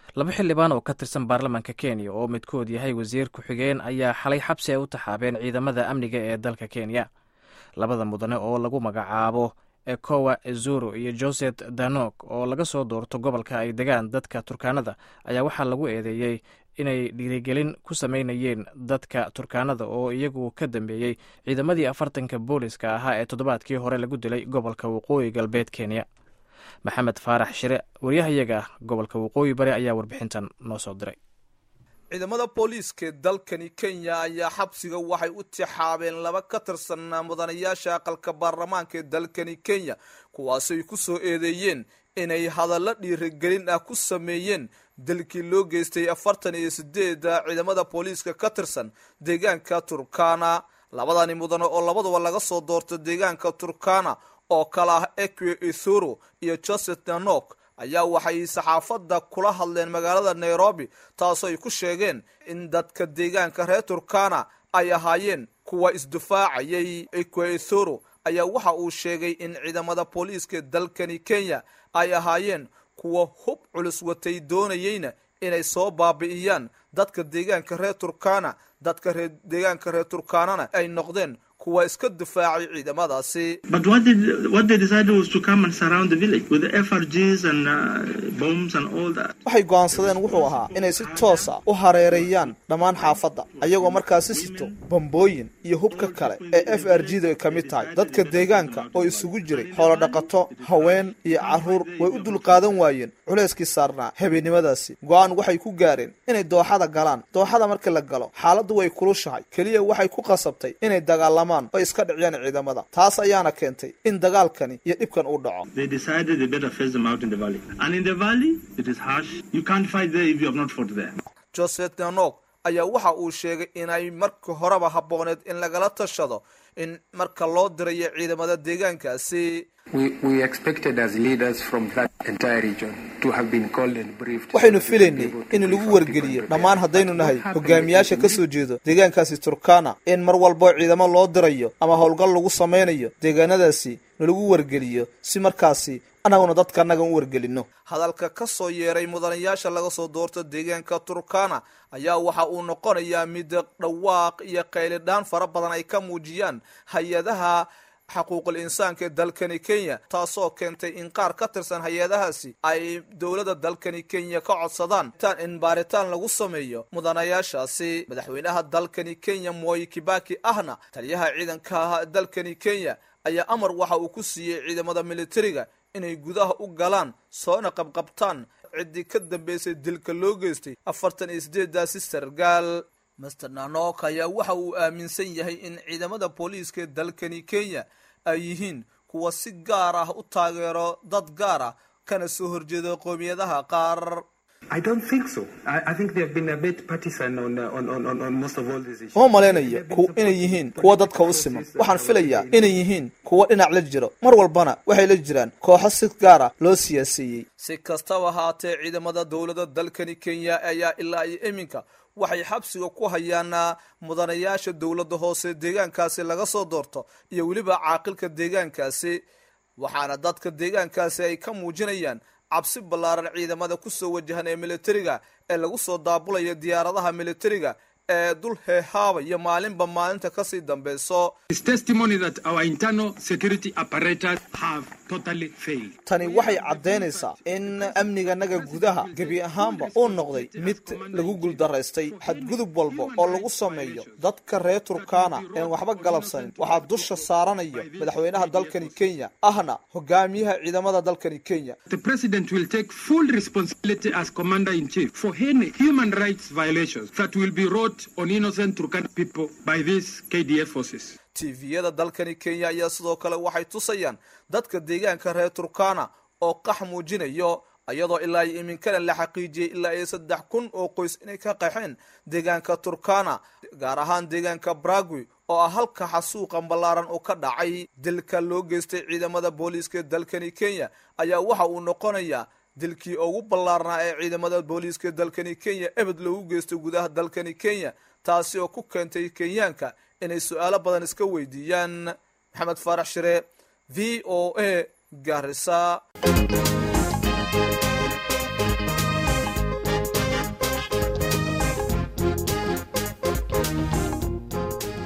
laba xildhibaan oo ka tirsan baarlamaanka kenya oo midkood yahay wasiir ku-xigeen ayaa xalay xabsi ay u taxaabeen ciidamada amniga ee dalka kenya labada mudane oo lagu magacaabo ekowa ezuro iyo joseph danok oo laga soo doorto gobolka ay degaan dadka turkaanada ayaa waxaa lagu eedeeyey inay dhiirigelin ku sameynayeen dadka turkaanada oo iyagu ka dambeeyey ciidamadii afartanka booliska ahaa ee toddobaadkii hore lagu dilay gobolka waqooyi galbeed kenya maxamed faarax shire waryahayaga gobolka waqooyi bari ayaa warbixintan noo soo diray ciidamada booliiska dalkani kenya ayaa xabsiga waxay u tixaabeen laba ka tirsan mudanayaasha aqalka baarlamaanka ee dalkani kenya kuwaasay ku soo eedeeyeen inay hadallo dhiirigelin ah ku sameeyeen dalkii loo geystay afartan iyo sideeda ciidamada booliiska ka tirsan deegaanka turkana labadani mudane oo labaduba laga soo doorta deegaanka turkana oo kale ah eque ethuro iyo joseph danok ayaa waxay saxaafadda kula hadleen magaalada nairobi taasoo ay ku sheegeen in dadka deegaanka reer turkana ay ahaayeen kuwa isdifaacayay eque ethuro ayaa waxa uu sheegay in ciidamada booliiska dalkani kenya ay ahaayeen kuwa hub culus watay doonayeyna inay soo baabi'iyaan dadka deegaanka reer turkana dadka reer deegaanka reer turkanana ay noqdeen kuwa iska difaacay ciidamadaasi waxay go'aansadeen wuxuu ahaa inay si toosa u hareereeyaan dhammaan xaafadda ayagoo markaasi sito bambooyin iyo hubka kale ee f r g da ay ka mid tahay dadka deegaanka oo isugu jiray xoolo dhaqato haween iyo carruur way u dulqaadan waayeen culayskii saarnaa habeennimadaasi go'aan waxay ku gaareen inay dooxada galaan dooxada marka la galo xaaladdu way kulushahay keliya waxay ku qasabtay inay dagaalamaan oo iska dhiciyaan ciidamada taas ayaana keentay in dagaalkani iyo dhibkan uu dhaco joseph danok ayaa waxa uu sheegay inay marka horeba habbooneed in lagala tashado in marka loo dirayo ciidamada deegaankaasi waxaynu filaynay in lagu wargeliyo dhammaan haddaynu nahay hogaamiyaasha ka soo jeedo deegaankaasi turkana in mar walbo ciidamo loo dirayo ama howlgal lagu samaynayo deegaanadaasi nalagu wargeliyo si markaasi annaguna dadka annaga u wargelino hadalka ka soo yeeray mudanayaasha laga soo doorto deegaanka turkana ayaa waxa uu noqonayaa mid dhawaaq iyo qaylidhaan fara badan ay ka muujiyaan hay-adaha xaquuqul insaanka ee dalkani kenya taasoo keentay in qaar ka tirsan hay-adahaasi ay dowladda dalkani kenya ka codsadaan in baaritaan lagu sameeyo mudanayaashaasi madaxweynaha dalkani kenya moy kibaki ahna taliyaha ciidanka dalkani kenya ayaa amar waxa uu ku siiyey ciidamada militariga inay gudaha u galaan soona qabqabtaan ciddii ka dambeysay dilka loo geystay afartan iyo sideedaasi sargaal master nanok ayaa waxa uu aaminsan yahay in ciidamada booliiska dalkani kenya ay yihiin kuwa si gaar ah u taageero dad gaar ah kana soo horjeeda qoomiyadaha qaar uma malaynayo inay yihiin kuwa dadka u siman waxaan filayaa inay yihiin kuwa dhinac la jiro mar walbana waxay la jiraan kooxo si gaara loo siyaaseeyey si kastaba haatee ciidamada dowladda dalkani kenya ayaa ilaa iyo iminka waxay xabsiga ku hayaan mudanayaasha dowladda hoose deegaankaasi laga soo doorto iyo weliba caaqilka deegaankaasi waxaana dadka deegaankaasi ay ka muujinayaan cabsi ballaaran ciidamada kusoo wajahan ee militariga ee lagu soo daabulaya diyaaradaha militariga ee dul heehaabaya maalinba maalinta kasii dambeyso tani waxay caddaynaysaa in amniganaga gudaha gebi ahaanba uu noqday mid lagu guuldaraystay xadgudub walba oo lagu sameeyo dadka reer turkana een waxba galabsanin waxaa dusha saaranayo madaxweynaha dalkani kenya ahna hogaamiyaha ciidamada dalkani kenya tviyada dalkani kenya ayaa sidoo kale waxay tusayaan dadka deegaanka reer turkana oo qax muujinayo iyadoo ilaa iyo iminkana la xaqiijiyey ilaa iyo saddex kun oo qoys inay ka qaxeen deegaanka turkana gaar ahaan deegaanka bragwi oo ah halka xasuuqa ballaaran oo ka dhacay dilka loo geystay ciidamada booliiska dalkani kenya ayaa waxa uu noqonayaa dilkii ugu ballaarnaa ee ciidamada booliiska dalkani kenya ebed loogu geystay gudaha dalkani kenya taasi oo ku keentay kenyaanka inay su-aalo badan iska weydiiyaan maxamed faarax shire v o a garisa